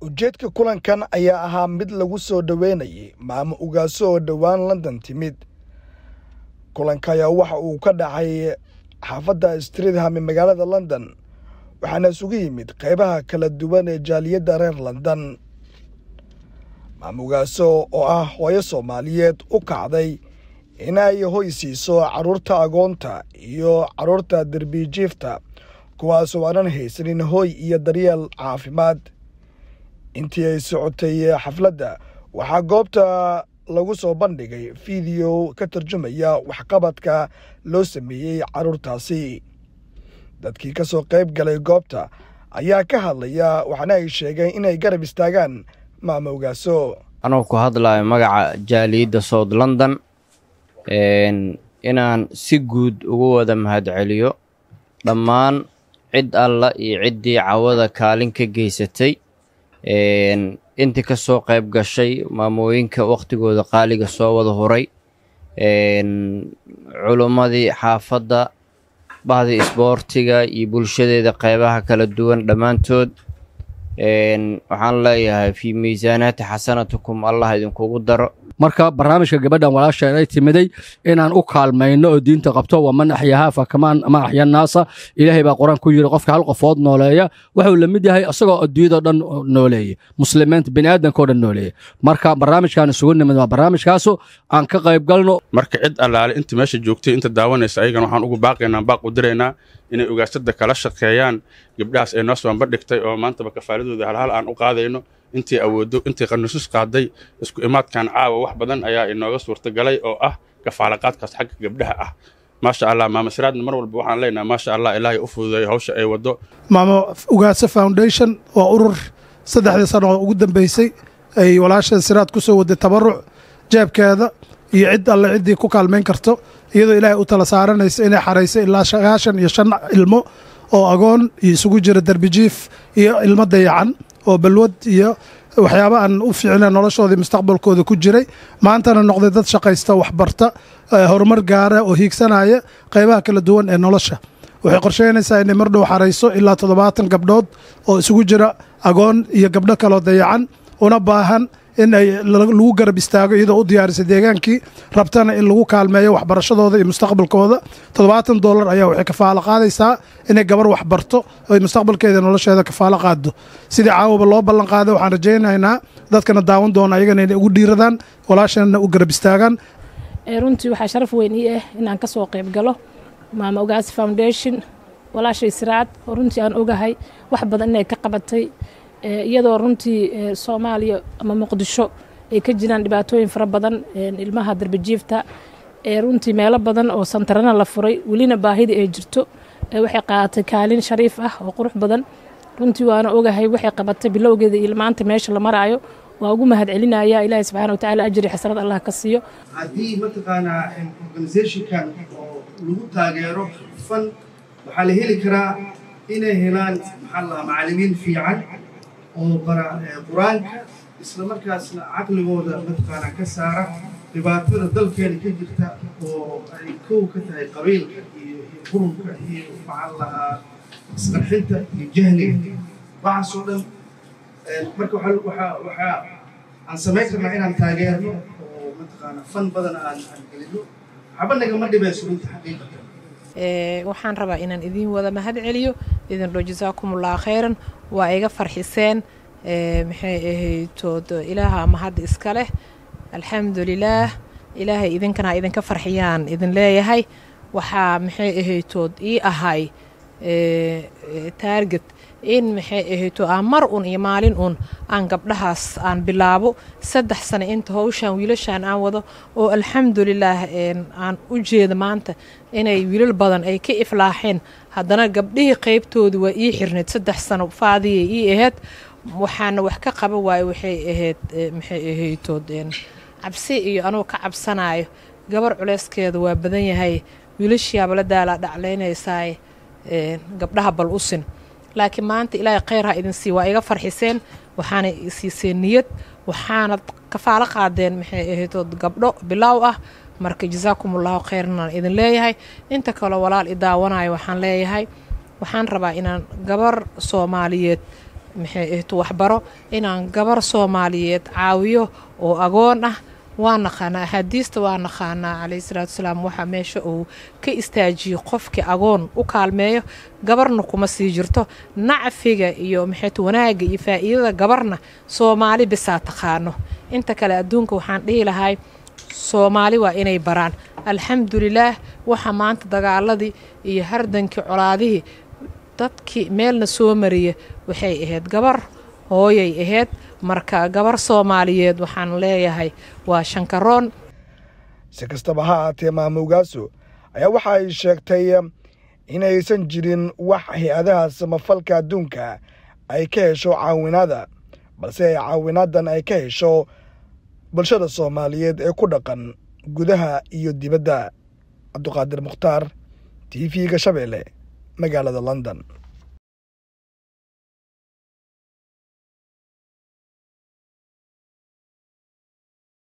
ujeedka kulankan ayaa ahaa mid lagu soo dhoweynayay maamo ugaaso oo dhowaan london timid kulanka ayaa waxa uu ka dhacay xaafadda streetham ee magaalada london waxaana isugu yimid qeybaha kala duwan ee jaaliyadda reer london maamo ugaaso oo ah hooyo soomaaliyeed u kacday inay hoy siiso carruurta agoonta iyo carruurta derbijiifta kuwaasoo aanan haysanin hoy iyo daryeel caafimaad intii ay socotay xafladda waxaa goobta lagu soo bandhigay fiideo ka tarjumaya waxqabadka loo sameeyey carruurtaasi dadkii ka soo qayb galay goobta ayaa ka hadlaya waxaana ay sheegeen inay garab istaagaan maamo ugaaso anuu ku hadlayo magaca jaaliyadda south london inaan si guud ugu wada mahadceliyo dhammaan cid alla iyo ciddii cawada kaalin ka geysatay intii ka soo qayb gashay maamooyinka wakhtigooda qaaliga soo wada huray culummadii xaafadda bahdii isboortiga iyo bulshadeeda qeybaha kala duwan dhammaantood waxaan leeyahay fii miisaanaati xasanatikum allah idinkugu daro marka barnaamijka gabadhan walaasheen ay timiday inaan u kaalmayno oo diinta qabto waa man axyahaa fakamaan ma axya naasa ilaahay baa qur-aan ku yidhi qofka hal qofood nooleeya wuxuu la mid yahay isagoo adduunyadao dhan nooleeya muslimiinta bini'aadankao dhan nooleeya marka barnaamijkaan isugu nimid waa barnaamijkaasu aan ka qayb galno marka cid allaale inta meesha joogtay inta daawanaysa ayagana waxaan ugu baaqaynaa baaq u diraynaa inay ugaasada kala shaqeeyaan gabdhahaas ay noo soomba dhigtay oo maantaba kafaaladooda halhal aan u qaadayno intii awooddo intii qanusus qaaday isku imaadkan caawa wax badan ayaa inooga suurtagalay oo ah kafaalaqaadkaas xagga gabdhaha ah maasha allah maama siraadna mar walba waxaan leenahay maasha allah ilaahay u fududeeyo hawsha ay waddo maamo ugaasa foundation waa urur saddexdii sano oo ugu dambeysay ay walaasha siraad ku soo waday tabaruc jeebkeeda iyo cid alle ciddii ku kaalmayn karto iyadoo ilaahay u tala saaranaysa inay xaraysay ilaa sagaashan iyo shan ilmo oo agoon iyo isugu jira derbijiif iyo ilmo dayacan oo balwad iyo waxyaaba aan u fiicna noloshoodii mustaqbalkooda ku jiray maantana noqday dad shaqaysta waxbarta horumar gaara oo hiigsanaya qaybaha kala duwan ee nolosha waxay qorsheynaysaa inay mar dhow xarayso ilaa toddobaatan gabdhood oo isugu jira agoon iyo gabdho kaloo dayacan una baahan in ay lagu garab istaago iyadoo u diyaarisay deegaankii rabtana in lagu kaalmeeyo waxbarashadooda iyo mustaqbalkooda toddobaatan dollar ayaa waxay kafaalo qaadaysaa inay gabar waxbarto oy mustaqbalkeeda nolosheeda kafaalo qaado sidii caawaba loo ballan qaaday waxaan rajaynaynaa dadkana daawan doona ayagana inay ugu dhiiradaan walaashana u garab istaagaan runtii waxaa sharaf weyn ii ah inaan ka soo qayb galo maama ogaasi foundation walaashay siraad oo runtii aan ogahay wax badan inay ka qabatay iyadoo runtii soomaaliya ama muqdisho ay ka jiraan dhibaatooyin fara badan ilmaha darbajiifta runtii meelo badan oo santarana la furay welina baahida ay jirto waxay qaadatay kaalin shariif ah oo qurux badan runtii waana ogahay waxay qabatay bilowgeeda iyo maanta meesha la maraayo waa ugu mahad celinaya ilaahay subxana watacaala ajri xasrad allah ka siiyo haddii mataqaanaa organizationkan oo lagu taageero fan waxaa la heli karaa inay helaan maxaa lahaa macallimiin fiican oo bara qur-aanka isla markaasna caqligooda mataqaanaa ka saara dhibaatada dalkeena ka jirta oo ay kow ka tahay qabiilka iyo qurunka iyo maxaa lahaa isqarxinta iyo jahliga waxaasoo dhan marka waxaa waxaa aan samayn karnaa inaan taageerno oo mataqaanaa fan badan aan aan gelino waxba nagama dhibayso runta xaqiiqatan waxaan rabaa inaan idiin wada mahad celiyo idin dho jasaakumullah khayran waa iga farxiseen maxay ahaytood ilaaha mahadda iska leh alxamdulilaah ilaahay idinkana idinka farxiyaan idin leeyahay waxaa maxay ahaytood ii ahay taarget in maxay ahayto aan mar un iyo maalin un aan gabdhahaas aan bilaabo saddex sano inta howshaan wiilashaan aan wado oo alxamdulilaah aan u jeeda maanta inay wiilal badan ay ka iflaaxeen haddana gabdhihii qaybtooda waa ii xirnayd saddex sano faadiyay ii ahayd waxaana wax ka qaba waayo waxay ahayd maxay ahaytood cabsi iyo anugu ka cabsanayo gabar culeyskeeda waa badan yahay wiilashiyaaba la daalaa dhaclaynaysaay gabdhaha bal usin laakiin maanta ilaahay khayr ha idin sii waa iga farxiseen waxaana siiseen niyad waxaanad kafaalo qaadeen maxay ahaytood gabdho bilaaw ah marka jasaakum ullahu khayranaan idin leeyahay inta kaleo walaal i daawanayo waxaan leeyahay waxaan rabaa inaan gabar soomaaliyeed maxay ahto waxbaro inaan gabar soomaaliyeed caawiyo oo agoon ah waa naqaanaa axaadiista waa naqaanaa calayhi salaatu wasalaam waxaa meesha uu ka istaajiyo qofkii agoon u kaalmeeyo gabarna kuma sii jirto nacfiga iyo maxayto wanaagga iyo faa'iidada gabarna soomaali bisaa taqaano inta kale adduunka waxaan dhihi lahay soomaali waa inay baraan alxamdulilaah waxa maanta dagaaladii iyo hardankii colaadihii dadkii meelna soo mariya waxay ahayd gabar hooyay ahayd marka gabar soomaaliyeed waxaan leeyahay waa shankaroon si kastaba ha aatee maamo ugaaso ayaa waxa ay sheegtay inaysan jirin wax hay-adaha samafalka adduunka ay ka hesho caawinaada balse ay caawinaadan ay ka hesho bulshada soomaaliyeed ee ku dhaqan gudaha iyo dibadda cabduqaadir mukhtaar t v-ga shabeelle magaalada london